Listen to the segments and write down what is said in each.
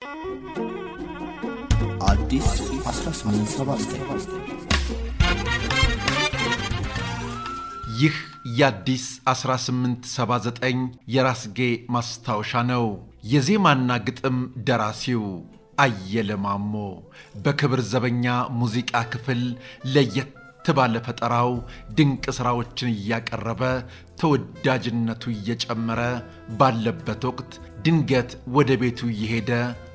አዲስ 1879 ይህ የአዲስ 1879 የራስጌ ማስታወሻ ነው። የዜማና ግጥም ደራሲው አየለ ማሞ በክብር ዘበኛ ሙዚቃ ክፍል ለየት ባለ ፈጠራው ድንቅ ሥራዎችን እያቀረበ ተወዳጅነቱ እየጨመረ ባለበት ወቅት ድንገት ወደ ቤቱ እየሄደ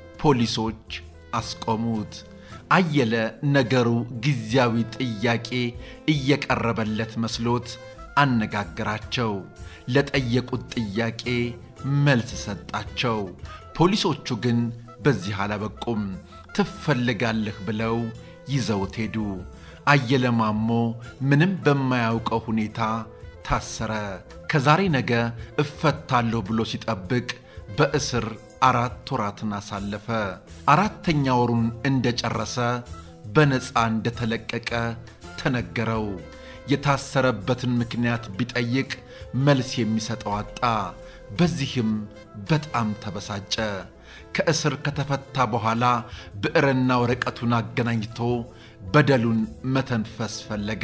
ፖሊሶች አስቆሙት። አየለ ነገሩ ጊዜያዊ ጥያቄ እየቀረበለት መስሎት አነጋገራቸው። ለጠየቁት ጥያቄ መልስ ሰጣቸው። ፖሊሶቹ ግን በዚህ አላበቁም። ትፈልጋለህ ብለው ይዘውት ሄዱ። አየለ ማሞ ምንም በማያውቀው ሁኔታ ታሰረ። ከዛሬ ነገ እፈታለሁ ብሎ ሲጠብቅ በእስር አራት ወራትን አሳለፈ። አራተኛ ወሩን እንደጨረሰ በነፃ እንደተለቀቀ ተነገረው። የታሰረበትን ምክንያት ቢጠይቅ መልስ የሚሰጠው አጣ። በዚህም በጣም ተበሳጨ። ከእስር ከተፈታ በኋላ ብዕርና ወረቀቱን አገናኝቶ በደሉን መተንፈስ ፈለገ።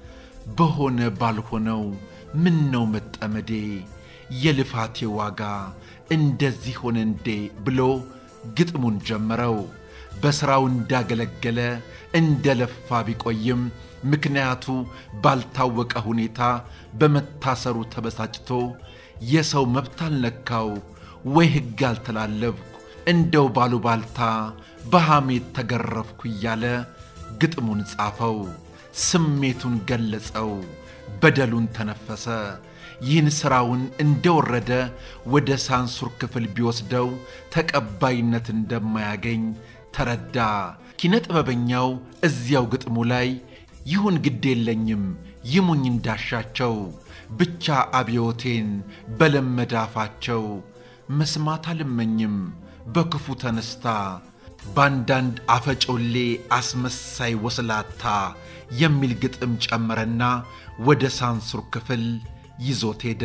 በሆነ ባልሆነው ምን ነው መጠመዴ፣ የልፋቴ ዋጋ እንደዚህ ሆነ እንዴ ብሎ ግጥሙን ጀመረው። በሥራው እንዳገለገለ እንደለፋ ቢቆይም ምክንያቱ ባልታወቀ ሁኔታ በመታሰሩ ተበሳጭቶ የሰው መብት አልነካው ወይ ሕግ አልተላለፍኩ እንደው ባሉባልታ በሐሜት ተገረፍኩ እያለ ግጥሙን ጻፈው። ስሜቱን ገለጸው። በደሉን ተነፈሰ። ይህን ሥራውን እንደወረደ ወደ ሳንሱር ክፍል ቢወስደው ተቀባይነት እንደማያገኝ ተረዳ። ኪነ ጥበበኛው እዚያው ግጥሙ ላይ ይሁን ግድ የለኝም ይሙኝ እንዳሻቸው ብቻ አብዮቴን በለመደ አፋቸው መስማት አልመኝም በክፉ ተነስታ በአንዳንድ አፈጮሌ አስመሳይ ወስላታ የሚል ግጥም ጨመረና ወደ ሳንሱር ክፍል ይዞት ሄደ።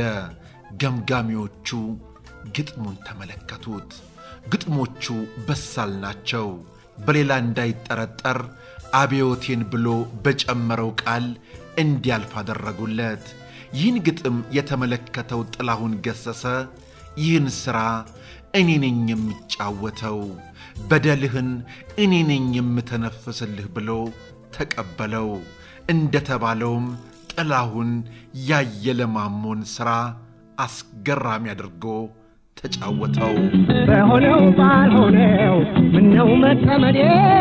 ገምጋሚዎቹ ግጥሙን ተመለከቱት። ግጥሞቹ በሳል ናቸው። በሌላ እንዳይጠረጠር አብዮቴን ብሎ በጨመረው ቃል እንዲያልፍ አደረጉለት። ይህን ግጥም የተመለከተው ጥላሁን ገሰሰ ይህን ሥራ እኔ ነኝ የሚጫወተው፣ በደልህን እኔ ነኝ የምተነፍስልህ ብሎ ተቀበለው። እንደተባለውም ጥላሁን ያየለ ማሞን ሥራ አስገራሚ አድርጎ ተጫወተው። በሆነው ባልሆነው ምነው መጠመዴ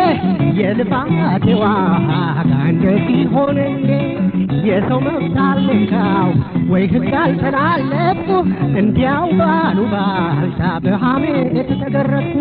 የልፋቴ ዋጋ እንደዚህ ሆነ እንዴ? የሰው መብት አልነካው ወይ ሕግ አልተላለፍኩ እንዲያው ባሉ ባልታ በሐሜት ተገረፍኩ።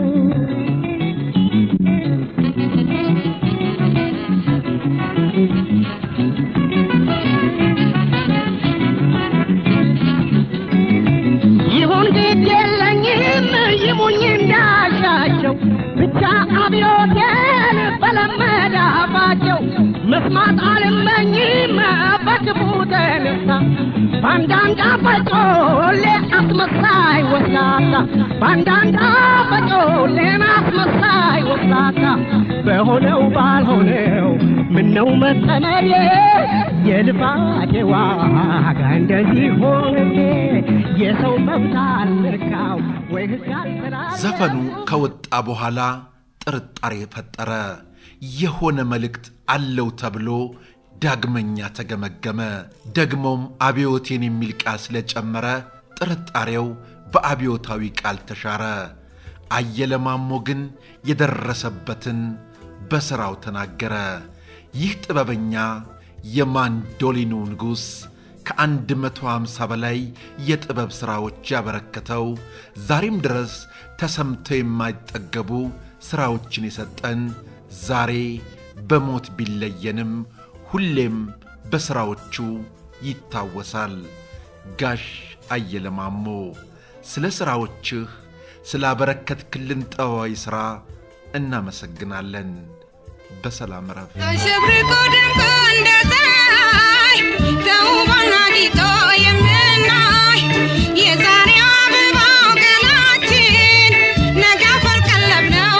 ይሁን ግድ የለኝም ይሙኝ እንዳሻቸው ብቻ አብዮቴን በለመደ አፋቸው መስማት አልመኝም በክፉ ተነሳ በአንዳንድ አፈጮሌ አስመሳይ ወስላታ በአንዳንድ አፈጮሌን አስመሳይ ወስላታ በሆነው ባልሆነው ምነው መጠመዴ የልፋቴ ዋጋ እንደዚህ ሆነ የሰው መብት አልነካው ወይ ሕግ አልተላለፍኩ ዘፈኑ ከወጣ በኋላ ጥርጣሬ ፈጠረ። የሆነ መልእክት አለው ተብሎ ዳግመኛ ተገመገመ። ደግሞም አብዮቴን የሚል ቃል ስለጨመረ ጥርጣሬው በአብዮታዊ ቃል ተሻረ። አየለ ማሞ ግን የደረሰበትን በሥራው ተናገረ። ይህ ጥበበኛ የማንዶሊኑ ንጉሥ ከአንድ መቶ ሃምሳ በላይ የጥበብ ሥራዎች ያበረከተው ዛሬም ድረስ ተሰምተው የማይጠገቡ ሥራዎችን የሰጠን ዛሬ በሞት ቢለየንም ሁሌም በሥራዎቹ ይታወሳል። ጋሽ አየለ ማሞ ስለ ሥራዎችህ ስላበረከትክልን ጥበባዊ ሥራ እናመሰግናለን። በሰላም ረፍ አሸብርቆ ደምቆ እንደ ፀሐይ ተውቦና ጊጦ የምናይ የዛሬው አበባው ገላችን ነገ አፈር ቀለብ ነው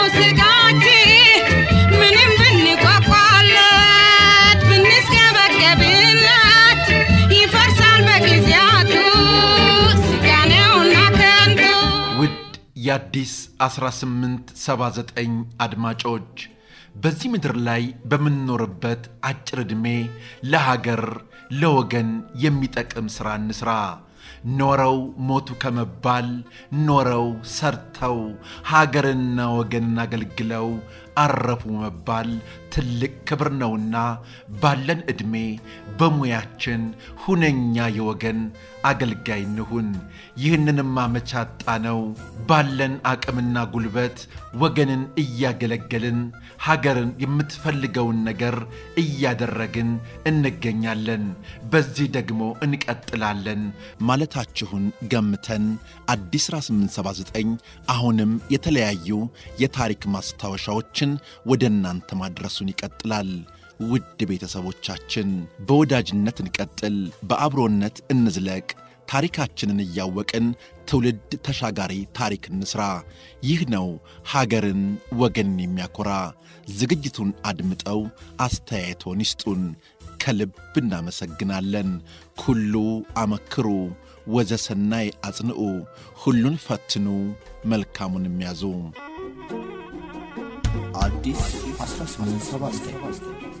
አዲስ 1879 አድማጮች በዚህ ምድር ላይ በምንኖርበት አጭር ዕድሜ ለሀገር ለወገን የሚጠቅም ሥራ እንሥራ። ኖረው ሞቱ ከመባል ኖረው ሰርተው ሀገርና ወገንን አገልግለው አረፉ መባል ትልቅ ክብር ነውና ባለን ዕድሜ በሙያችን ሁነኛ የወገን አገልጋይ እንሁን። ይህንንም አመቻጣ ነው ባለን አቅምና ጉልበት ወገንን እያገለገልን ሀገርን የምትፈልገውን ነገር እያደረግን እንገኛለን። በዚህ ደግሞ እንቀጥላለን ማለታችሁን ገምተን አዲስ 1879 አሁንም የተለያዩ የታሪክ ማስታወሻዎችን ወደ እናንተ ማድረሱን ይቀጥላል። ውድ ቤተሰቦቻችን በወዳጅነት እንቀጥል፣ በአብሮነት እንዝለቅ። ታሪካችንን እያወቅን ትውልድ ተሻጋሪ ታሪክ እንስራ። ይህ ነው ሀገርን ወገንን የሚያኮራ። ዝግጅቱን አድምጠው አስተያየቶን ይስጡን። ከልብ እናመሰግናለን። ኩሉ አመክሩ ወዘሰናይ አጽንዑ፣ ሁሉን ፈትኑ መልካሙን የሚያዙ አዲስ 1879